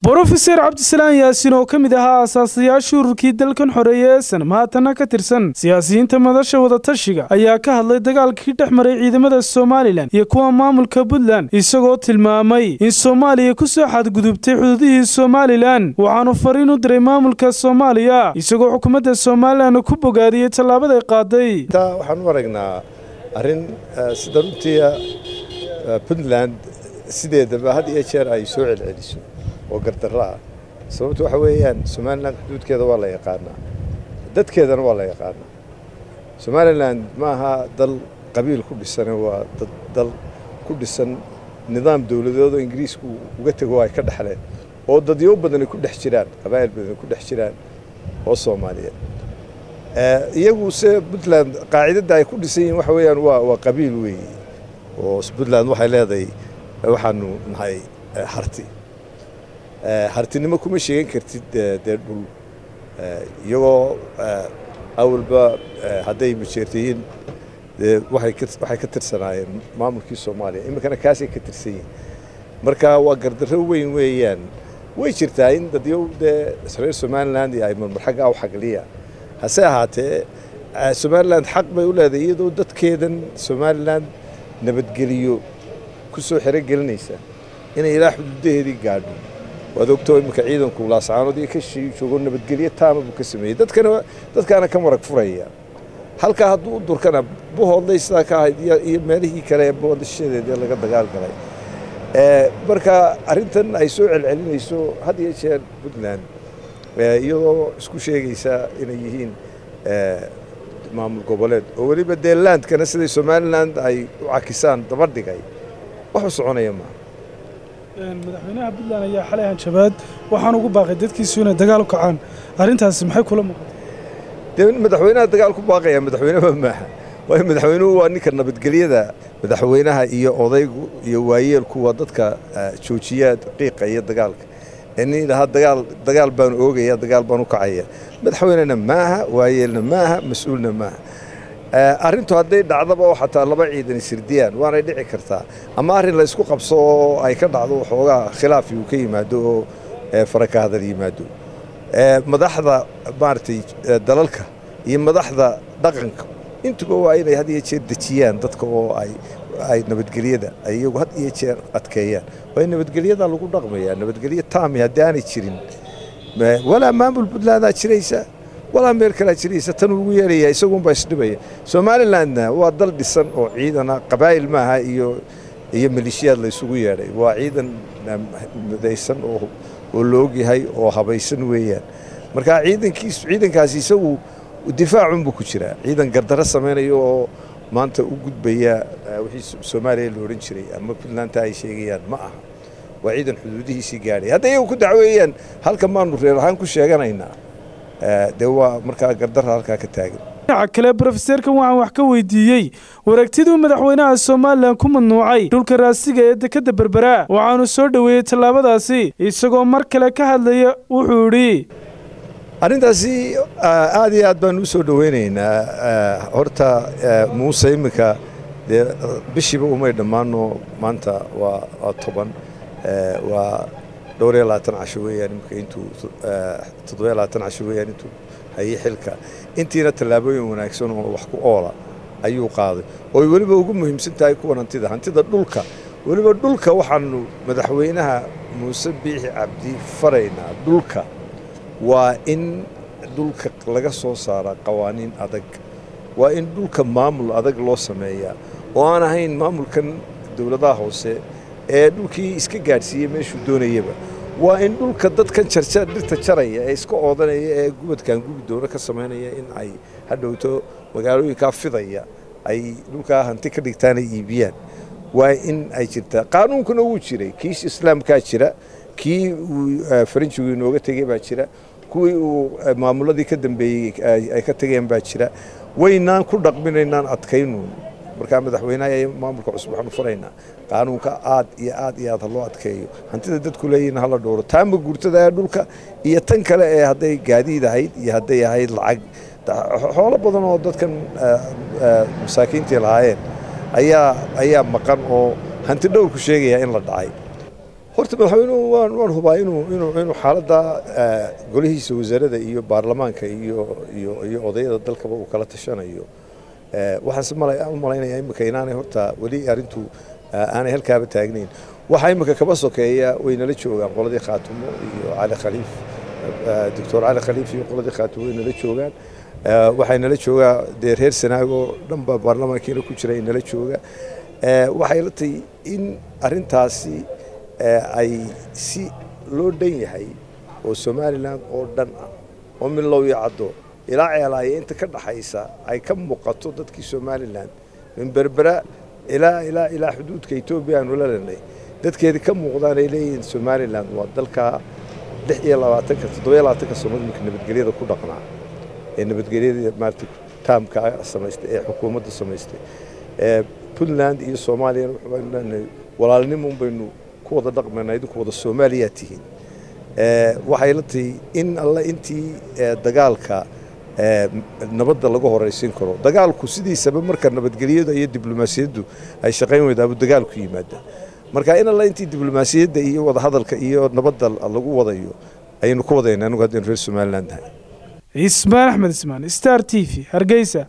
brofeser cabdisalaan yaasin oo ka mid ahaa aasaasayaashii ururkii dalkan xoreeye ee sanam haatana ka tirsan siyaasiyiinta madasha wadatashiga ayaa ka hadlay dagaalkii dhex maray ciidamada somalilan iyo kuwa maamulka puntland isagoo tilmaamay in soomaaliya ku soo xadgudubtay xuduudihii somalilan waxaanu fariin u diray maamulka soomaaliya isagoo xukuumadda somalilan ku bogaadiyey tallaabaday qaaday waxaan u aragnaa arrin sida runtii puntland sideedaba had iyo jeer ay soo celceliso oo gardarro ah sababtu waxa weeyaan somalilan xuduudkeeda waa la yaqaanaa dadkeedana waa la yaqaanaa somalilan ma aha dal qabiil ku dhisane waa dal ku dhisan nidaam dowladeed oo ingiriisku uga tego ay ka dhexleen oo dadyo badani ku dhex jiraan qabaa'il badani ku dhex jiraan oo soomaaliyeed iyagu se puntland qaacidadda ay ku dhisan yihiin waxa weeyaan waa waa qabiil weeye oo puntland waxay leedahay waxaanu nahay harti hartinimo kuma sheegan kartid dee dhul iyagoo awalba hadday majeertayiin dee waxay ka tirsanaayeen maamulkii soomaaliya iminkana kaasay ka tirsan yihiin marka waa gardarro weyn weeyaan way jirtaa in dadyow dee reer somaliland ay marmarxagga u xagliya hase ahaatee somaliland xaq bay u leedahay iyadoo dadkeedan somaliland nabadgeliyo ku soo xerogelinaysa inay ilaa xuduudaheedii gaadho waad ogtoo iminka ciidanku laascaanood iyo ka joogo nabadgelyo taama buu ka sameeyey dadkana dadkaana ka marag furaya halkaa hadduu u durkana buhoodlay sidaa ka ahayd iyo meelihii kale ee boodashadeedii laga dagaal galay marka arrintan ay soo celcelinayso had iyo jeer puntland iyadoo isku sheegaysa inay yihiin maamul goboleed oo weliba dee landkana siday somaliland ay u cakisaan daba dhigay wax u soconaya maaha madaxweynaha puntland ayaa xalay hanjabaad waxaan ugu baaqay dadkiisu inay dagaal u kacaan arrintaasi maxay kula muuqatay dee madaxweynaha dagaal ku baaqaya madaxweyneba maaha waayo madaxweynuhu waa ninka nabadgelyada madaxweynaha iyo odaygu iyo waayeelku waa dadka joojiya qiiqa iyo dagaalka nin idhahaa dagaal dagaal baanu oogaya dagaal baan u kacaya madaxweynena maaha waayeelna maaha mas-uulna maaha arrintu hadday dhacdaba oo xataa laba ciidan isirdiyaan waanay dhici kartaa ama arrin la isku qabso oo ay ka dhacdo waxoogaa khilaafi uu ka yimaado oo faraka hadal yimaado madaxda maaragtay dalalka iyo madaxda dhaqanka intuba waa inay had iyo jeer dejiyaan dadka oo ay ay nabadgelyada ay iyagu had iyo jeer adkeeyaan waayo nabadgelyada lagu dhaqmayaa nabadgelyo taami haddii aanay jirin walaa maamul puntlandaa jiraysa walaa meel kalaa jiraysa tan ugu yeelaya isagunbaa isdhibaya somalilandna waa dal dhisan oo ciidana qabaa'il maaha iyo iyo maleeshiyaad la isugu yeedhay waa ciidan midaysan oo oo la ogyahay oo habaysan weeyaan marka ciidankiis ciidankaasi isagu difaacunbuu ku jiraa ciidan gardarro samaynayo oo maanta u gudbaya wixii soomaaliya la odhan jiray ama puntlandta ay sheegayaan ma aha waa ciidan xuduudihiisii gaadhay hadday iyagu ku dacweeyaan halka maanu reer ahaan ku sheeganaynaa dee waa markaa gardarra halkaa ka taagan dhinaca kale brofeserkan waxaan wax ka weydiiyey waragtiduu madaxweynaha somalilan ku mamnuucay dhulka raasiga ee dekadda berberaa waxaanu soo dhoweeyey tallaabadaasi isagoo mar kale ka hadlaya wuxuu idhi arrintaasi aad iyo aad baan u soo dhoweynaynaa horta muuse iminka dee bishiiba umay dhammaano maanta waa waa toban waa dhowr iyo labaatan casho weeyaan iminka intuu toddobiyo labaatan casho weeyaan intuu hayay xilka intiina tallaabooyin wanaagsan oo wax ku oola ayuu qaaday ooy weliba ugu muhiimsan tahay kuwan hantida hantida dhulka weliba dhulka waxaanu madaxweynaha muuse biixi cabdi faraynaa dhulka waa in dhulka laga soo saaraa qawaaniin adag waa in dhulka maamul adag loo sameeyaa oo aan ahayn maamulkan dowladaha hoose ee dhulkii iska gaadhsiiyey meeshuu doonayaba waa in dhulka dadkan jarjar dhirta jaraya ee iska oodanaya ee gubadkan gubi doono ka samaynaya in ay hadhowto magaalooyinkaa fidaya ay dhulkaa hanti ka dhigtaan ay iibiyaan waa in ay jirtaa qaanuunkuna wuu jiray kiis islaamkaa jira kii uu faranjigu inooga tegey baa jira kuwii uu maamuladii ka dambeeyey ay ka tageen baa jira waynaan ku dhaqminaynaan adkaynuun markaa madaxweynaha iyo maamulka cusub waxaanu faraynaa qaanuunka aad iyo aad iyo aad ha loo adkeeyo hantida dadku leeyihin hala dhowro taama guurtada ee dhulka iyo tan kale ee hadday gaadiid ahayd iyo hadday ahayd lacag xoolo badan oo dadkan masaakiintii lahaayeen ayaa ayaa maqan oo hanti dhowrku sheegaya in la dhacay horta madaxweynuhu waan waan hubaa inuu inuu inuu xaaladda golihiisa wasaarada iyo baarlamaanka iyo iyo iyo odayada dalkaba uu kala tashanayo waxaanse mala u malaynayaa imika inaanay horta weli arrintu aanay halkaaba taagnayn waxaa imika kaba sokeeya way nala joogaan qoladii khaatumo iyo cali khaliif doctor cali khaliif iyo qoladii khaatumo way nala joogaan waxay nala joogaa dee reer sanaagoo dhanba baarlamaankiina ku jira nala jooga waxay la tahay in arrintaasi ay si loo dhan yahay oo somalilan oo dhan ah oo milow iyo caddo ilaa ceelaaya inta ka dhaxaysa ay ka muuqato dadkii somalilan min berbera ilaa ilaa ilaa xuduudka etoobiya aanu la lenay dadkeedii ka muuqdaan ay leeyihiin somalilan waa dalka lix iyo labaatanka toddoba iyo labaatanka sano iminka nabadgelyada ku dhaqnaa ee nabadgelyada maarata taamka samaystay ee xukuumadda samaystay puntland iyo soomaaliyana waxaanu leenahay walaalnimo baynu ku wada dhaqmaynaa idinku wada soomaaliyaa tihiin waxay la tahay in alle intii dagaalka nabadda laga horaysiin karo dagaalku sidiisaba marka nabadgelyada iyo diblomaasiyaddu ay shaqayn weydaabu dagaalku yimaada marka in alle intii diblomaasiyadda iyo wadahadalka iyo nabadda lagu wadayo ayaynu ku wadayna anigu haddaynu reer somaliland nahay cismaan axmed ismaan star t v hargeysa